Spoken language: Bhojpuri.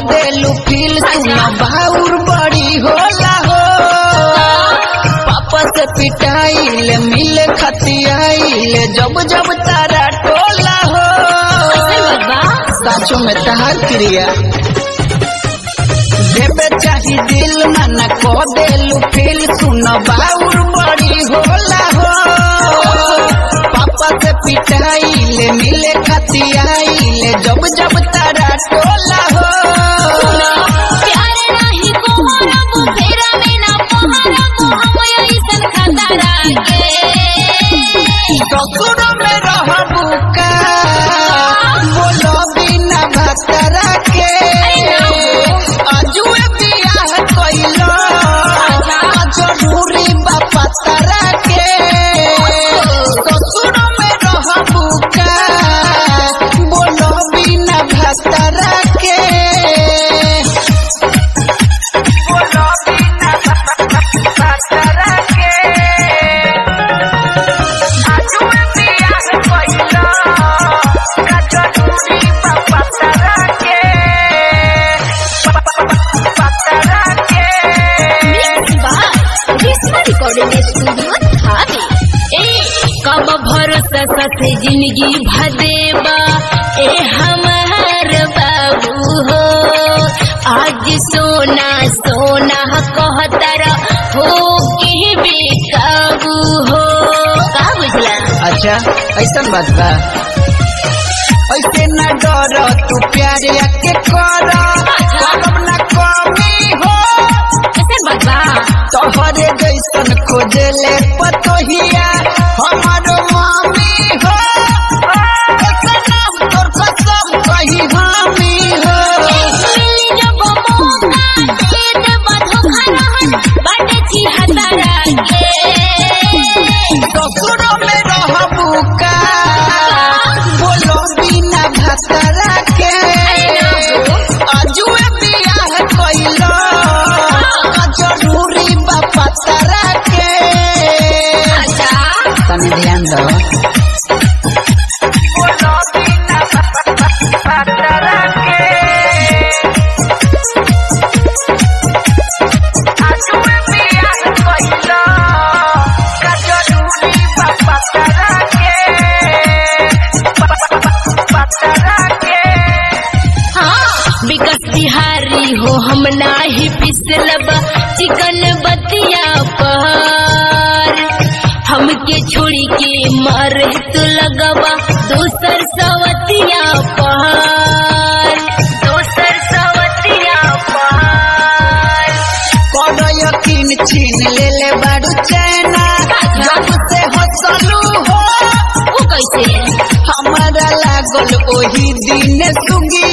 देलू फील सुना बाउर बड़ी होला हो पापा से पिटाइल मिले खतियाइल जब जब तारा टोला हो साचो में तहार क्रिया देवे चाही दिल मन को देलू फील सुन बाउर बड़ी होला हो पापा से पिटाइल मिले खतियाइल जब जब तारा टोला हो प्यार नाही कोहरबो फेरा में ना पहरबो हम ऐसन खतरा के ससुर में रहबू का बोलो बिना भतरा के अजुए बियाह कइलो जरूरी बापा तारा के ससुर में रहबू का बोलो बिना भतरा के बोलो बिना भतरा के mix by Grishma recording studio Thawe ए कब भरोसा साथे जिंदगी भदेबा ए हमार बाबू हो आज सोना सोना कहतर हो के बेकाबू हो का बुझला अच्छा ऐसा बात बा ऐसे न डर तू प्यार के कर करब न कमी हो कैसे बता तोहरे जैसन खोजे ले पतोहिया हमारो मामी हो ऐसे नाम तोर कसम कही हामी हो मिली जब मौका दे देबा धोखा रहन बाटे छी हतारा के ससुर में रहबू का बोलो बिना भतरा के अजुए बियाह कइलो जरूरी बापा तारा के अच्छा तनी ध्यान दो बोलो बिना भतरा के अजुए बियाह कइलो जरूरी बापा तारा के भतरा के हाँ विकास बिहारी हो हम नाही पिसलब चिकन बतिया पर हमके छोड़ी के मर तू लगवा दोसर सवतिया पर दोसर सवतिया पर कौनो यकीन छीन ले ले बारू चैना जब से हंसलू हो वो कैसे हमारा लागल ओही दिन सुगी